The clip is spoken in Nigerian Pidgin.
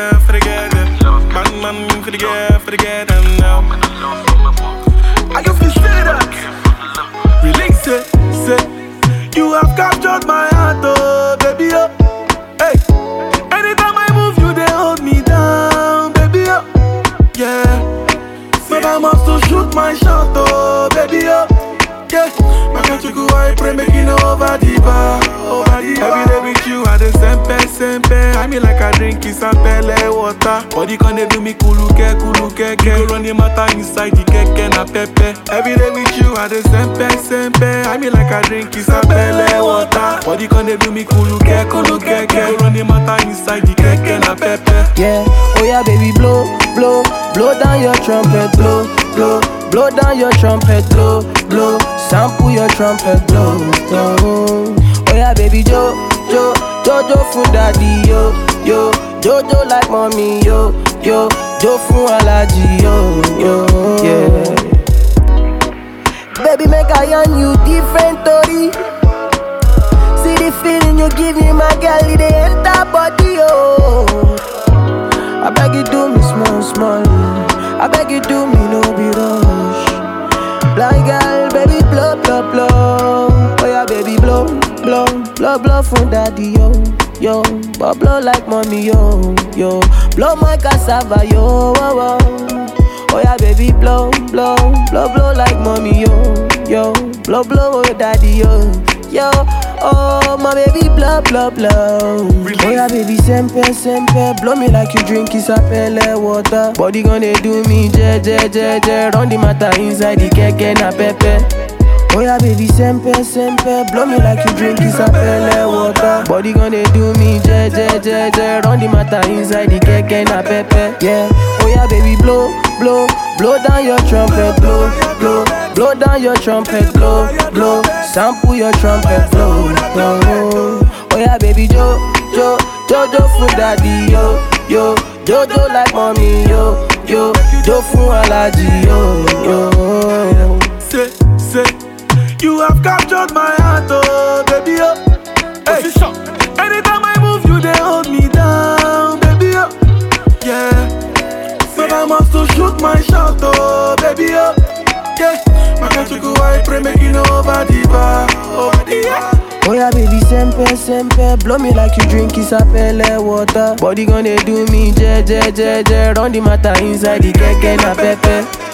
girl, for the girl them. Man, man, for the girl, for the girl them now. I can feel say that. Release it, say. You have captured my heart, oh baby, oh. Hey, anytime I move, you they hold me down, baby, oh. Yeah. But I must to shoot my shot, oh baby, oh. Yeah. My country go I pray make it over the bar, over the bar. Every day with you, I the sempe, sempe. I mean like I drink is a pele water. Body can they do me kuluke, kuluke, ke. You go run the matter inside the keke na pepe. Every day with you, I the sempe, sempe. I mean like I drink is a pele water. Body can they do me kuluke, kuluke, ke. You go run the matter inside the keke na pepe. Yeah, oh yeah, baby, blow, blow, blow down your trumpet, blow, blow, blow down your trumpet, blow, blow, sample your trumpet, blow, blow. Oh yeah, baby, jo, jo, jojo fun daddy, yo, yo, jojo like mommy, yo, yo, jo fun alaji, yo, yo, yeah. Baby, make I on you different story. See the feeling you give me, my girl, it dey enter body, oh. I beg you do me small, small. I beg you do me no be rush. Blind girl, baby blow, blow, blow. Oh yeah, baby blow, blow, blow, blow from daddy yo, yo. But blow like mommy yo, yo. Blow my cassava yo, oh, oh. Oh yeah, baby blow, blow, blow, blow like mommy yo, yo. Blow, blow, oh daddy yo, yo. Oh my baby blow, blow, blow. Oh yeah, baby sempe, sempe. Blow me like you drink isapele water. Body gonna do me je, je, je, je. Run the matter inside the keke na pepe. Oh yeah, baby, sempe, sempe Blow me like you drink isapele water Body gonna do me je, je, je, je Run the matter inside the keke na pepe Yeah, oh yeah, baby, blow, blow Blow down your trumpet, blow, blow Blow down your trumpet, blow, blow Sample your trumpet, blow, blow Oh yeah, baby, jo, jo Jojo fun daddy, yo, yo Jojo like mommy, yo, yo Jo fun alaji, yo, yo Say, say, you have captured my heart, oh baby, oh. Hey. Anytime I move, you they hold me down, baby, oh. Yeah. But I must to shoot my shot, oh baby, oh. Yeah. My country go I pray make it over the bar, over the bar. Oh yeah, baby, sempe, sempe Blow me like you drink isapele water Body gonna do me je, je, je, je Run the matter inside the keke na pepe